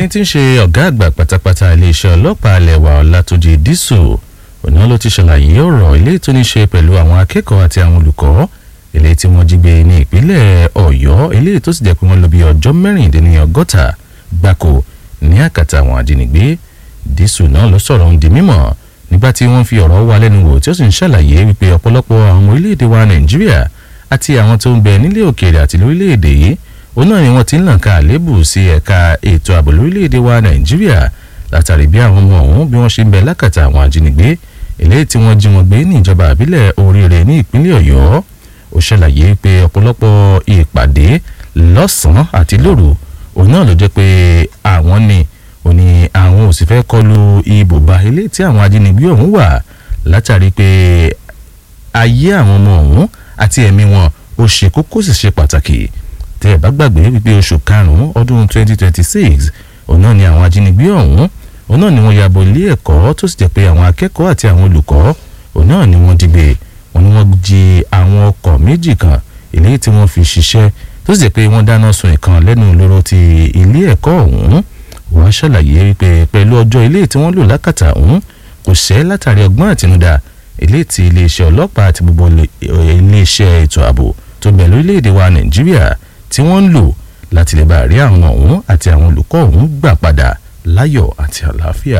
ẹni tí ń ṣe ọ̀gá àgbà pátápátá iléeṣẹ́ ọlọ́pàá alẹ́ wa ọlátúnjì dísù òní ló ti ṣàlàyé ọ̀rọ̀ ilé tó ní ṣe pẹ̀lú àwọn akẹ́kọ̀ọ́ àti àwọn olùkọ́ ilé tí wọ́n jí gbé ní ìpínlẹ̀ ọ̀yọ́ ilé tó sì jẹ́ pé wọ́n lò bí ọjọ́ mẹ́rìndínlọ́gọ́ta gbáko ní àkàtà àwọn ajínigbé dísù náà ló sọ̀rọ̀ ń di mímọ̀ nígbà tí wọ́n fi ọ̀rọ̀ wá lẹ́nu wò tí ó sì ń ṣàlàyé wípé ọ̀pọ̀lọpọ̀ àwọn orílẹ̀-èdè wa nàìjíríà àti àwọn tó ń bẹ nílé òkèèrè àti lórílẹ̀-èdè yìí òun náà ni wọ́n ti ń làn ká àlébù sí ẹ̀ka ètò ààbò lórílẹ̀‐èdè wa nàìjíríà látàrí bí àwọn ọmọ ọ̀hún bí wọ́n ṣe ń bẹ lákàtà àwọn ajínigbé eléyìí tí wọ́n jí wọn gbé ní ìjọba àbílẹ̀ oríire ní ìpínlẹ̀ ọ̀yọ́ ó ṣàlàyé pé ọ̀pọ̀lọpọ̀ ìpàdé lọ́sàn-án àti lóru òun náà ló jẹ́ pé àwọn ni ò ní àwọn ò sì fẹ́ kọlu ibùba eléyìí tí àwọn ajínigbé ọ̀hún wà látàrí pé ayé àwọn ọmọ ọ̀hún àti ẹ̀mí wọn ó ṣe kókó sì ṣe pàtàkì tẹ́ ẹ bá gbàgbé wípé oṣù karùn-ún ọdún 2026 òun náà ni àwọn ajínigbé ọ̀hún òun náà ni wọ́n yàbọ̀ ilé ẹ̀kọ́ tó sì jẹ́ pé àwọn akẹ́kọ̀ọ́ àti àwọn olùkọ́ òun náà ni wọ́n dìgbè wọ́n ní wọ́n jí àwọn ọkọ̀ méjì kan eléyìí tí wọ́n fi ṣiṣẹ́ tó sì jẹ́ pé wọ́n dáná sun ìkan lẹ́nu lóró ti ilé ẹ̀kọ́ ọ̀hún wọ́n ṣàlàyé wípé pẹ̀lú ọjọ́ ilé tí wọ́n lò lákàtà ọ̀hún kò ṣẹ́ látàrí ọgbọ́n àtinúdá ilé tí iléeṣẹ́ ọlọ́pàá àti gbogbo iléeṣẹ́ ètò ààbò tó bẹ̀ lórílẹ̀‐èdè wa nàìjíríà tí wọ́n ń lò láti lè bá rí àwọn ọ̀hún àti àwọn olùkọ́ ọ̀hún gbà padà láyọ̀ àti àlàáfíà.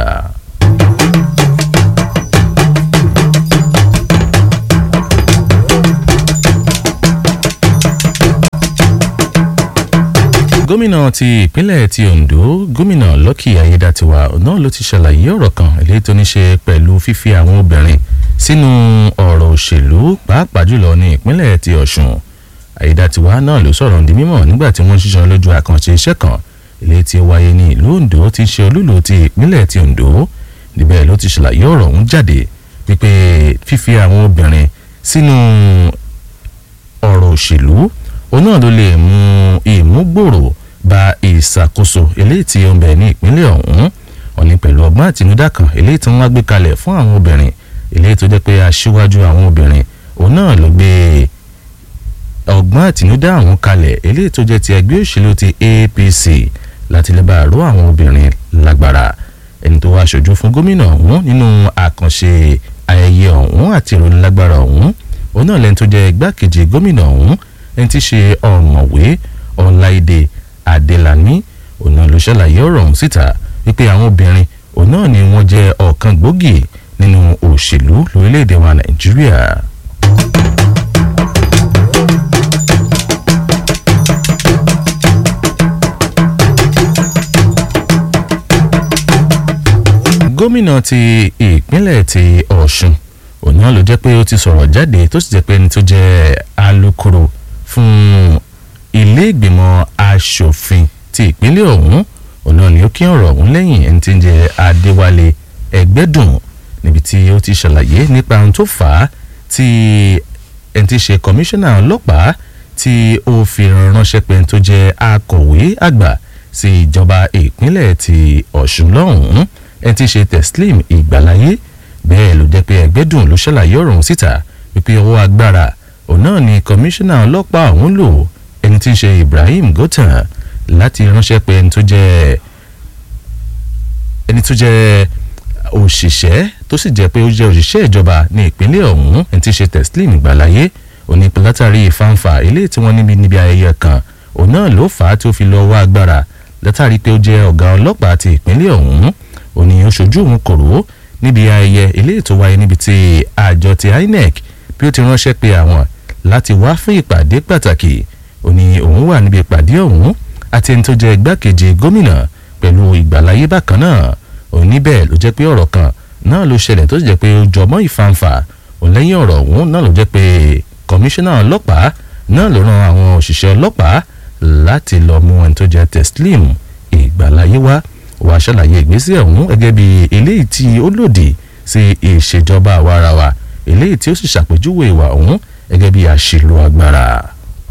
gómìnà ti ìpínlẹ̀ ti ondo gómìnà lucky ayédàtiwa náà ló ti ṣàlàyé ọ̀rọ̀ kan eléyìí tó ní ṣe pẹ̀lú fífi àwọn obìnrin sínú ọ̀rọ̀ òṣèlú pàápàá jùlọ ní ìpínlẹ̀ ti ọ̀ṣun àyédàtiwa náà ló sọ̀rọ̀ ní mímọ̀ nígbà tí wọ́n ṣiṣẹ́ lójú àkànṣe iṣẹ́ kan ilé tí ó wáyé ní ìlú ondo ti ṣe olúlo ti ìpínlẹ̀ ti ondo níbẹ̀ ló ti ṣàlàyé ọ̀rọ̀ ọ̀hún jáde wípé fífi àwọn obìnrin sínú ọ̀rọ̀ òṣèlú òun náà ló lè mú ìmúgbòrò ba ìṣàkóso eléyìí tí ó ń bẹ ní ìpínlẹ̀ ọ̀hún òní pẹ̀lú ọgbọ́n àtinúdá kan eléyìí tí wọ́n wá gbé kalẹ̀ fún àwọn obìnrin eléyìí tó jẹ́ pé aṣíwájú àwọn obìnrin òun náà ló gbé ọgbọ́n àtinúdá àwọn kalẹ̀ eléyìí tó jẹ́ ti ẹgbẹ́ òṣèlú ti apc láti lè bá àrò àwọn obìnrin lágbára ẹni tó wá aṣojú fún gómìnà ọ̀hún nínú àkànṣe ayẹyẹ ọ̀hún àti ìròyìn lágbára ọ̀hún òun náà lẹ́ni tó jẹ́ igbákejì gómìnà ọ̀hún ẹni tí ṣe ọ̀mọ̀wé ọláìdé adélàní òun náà ló ṣàlàyé ọ̀rọ̀ ọ̀hún síta wípé àwọn obìnrin òun náà ni wọ́n jẹ́ ọ̀kan gbòógì nínú òṣèlú lórílẹ̀‐èdè wa nàìjíríà. gómìnà ti ìpínlẹ̀ ti ọ̀ṣun òun náà ló jẹ́ pé ó ti sọ̀rọ̀ jáde tó sì jẹ́ pé ẹni tó jẹ́ alukoro fún ilé ìgbìmọ̀ asòfin ti ìpínlẹ̀ ọ̀hún òun náà ni ó kí ọ̀rọ̀ ọ̀hún lẹ́yìn ẹni tí ń jẹ́ adéwálé ẹgbẹ́dùn níbi tí ó ti ṣàlàyé nípa ohun tó fà á tí ẹni tí ṣe kọmíṣánná ọlọ́pàá tí ó fi ránṣẹ́ pé ẹni tó jẹ́ akọ̀wé àgbà sí ìjọba ìpínlẹ̀ ti ọ̀ṣun lọ́hùn-ún ẹni tí ṣe teslim ìgbàláyé bẹ́ẹ̀ ló jẹ́ pé ẹgbẹ́dùn ló ṣàlàyé ọ̀rọ̀ ọ̀hún síta wípé ọwọ́ agbára òun náà ni kọmíṣánná ọlọ́pàá ọ̀hún lò ẹni tí ń ṣe ibrahim gothan láti ránṣẹ́ pé ẹni tó jẹ́ ẹni tó jẹ́ òṣìṣẹ́ tó sì jẹ́ pé ó jẹ́ òṣìṣẹ́ ìjọba ní ìpínlẹ̀ ọ̀hún ẹni tí ń ṣe teslim ìgbàláyé òní látàrí ìfàǹfà ilé tí wọ́n níbi níbi ayẹyẹ kan òun náà ló fà á tí ó fi lọ wá agbára látàrí pé ó jẹ́ ọ̀gá ọlọ́pàá ti ìpínlẹ̀ ọ̀hún òní oṣojú òun kòrò níbi ayẹyẹ ilé ètò wáyé níbi tí àjọ ti inec bí ó ti ránṣẹ́ pé àwọn láti wá fún ìpàdé pàtàkì òní òun wà níbi ìpàdé ọ̀hún àti ẹni tó jẹ́ igbákejì gómìnà pẹ̀lú ìgbàláyé bákan náà òní bẹ́ẹ̀ ló jẹ́ pé ọ̀rọ̀ kan náà ló ṣẹlẹ̀ tó sì jẹ́ pé ó jọmọ́ ìfanfà òun lẹ́yìn ọ̀rọ̀ ọ̀hún náà ló jẹ́ pé kọmíṣánná ọlọ́pàá náà ló ran àwọn òṣìṣẹ́ ọlọ́pàá láti lọ mú ẹni tó jẹ́ teslim ìgbàláyé wá wà ṣàlàyé ìgbésẹ̀ ọ̀hún gẹ́gẹ́ bí eléyìí tí ó lòdì sí ìṣèjọba àwarawa eléyìí tí ó sì ṣàpèjúwe ìwà ọ̀hún gẹ́gẹ́ bí àṣìlò agbára.